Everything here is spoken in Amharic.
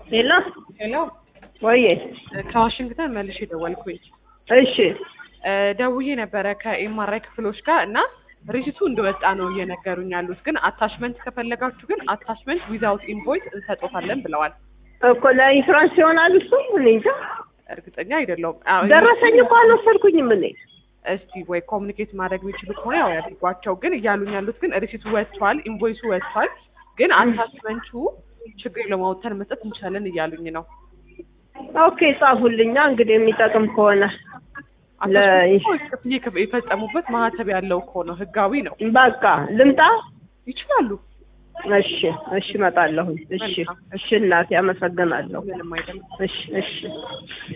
ሄሎ ሄሎ ወዬ ከዋሽንግተን መልሼ ደወልኩኝ። እሺ እ ደውዬ ነበረ ከኤምአርአይ ክፍሎች ጋር እና ሪሲቱ እንደወጣ ነው እየነገሩኝ ያሉት። ግን አታችመንት ከፈለጋችሁ ግን አታችመንት ዊዛውት ኢንቮይስ እንሰጦታለን ብለዋል። እኮ ለኢንሹራንስ ይሆናል እሱ እኔ እንጃ እርግጠኛ አይደለሁም። አዎ፣ ደረሰኝ እኮ አልወሰድኩኝም እኔ እስቲ ወይ ኮሚኒኬት ማድረግ የሚችሉ ከሆነ ያው ያድርጓቸው። ግን እያሉኝ ያሉት ግን ሪሲቱ ወጥቷል፣ ኢንቮይሱ ወጥቷል። ግን አታችመንቱ ችግር ለማውተን መስጠት እንችላለን እያሉኝ ነው። ኦኬ ጻፉልኛ እንግዲህ የሚጠቅም ከሆነ ለ- አታችመንቱ ክፍያ ከፍ- የፈጸሙበት ማህተብ ያለው እኮ ነው፣ ህጋዊ ነው። በቃ ልምጣ ይችላሉ። እሺ እሺ እመጣለሁኝ እሺ እሺ እናቴ አመሰግናለሁ ምንም አይደለም። እሺ እሺ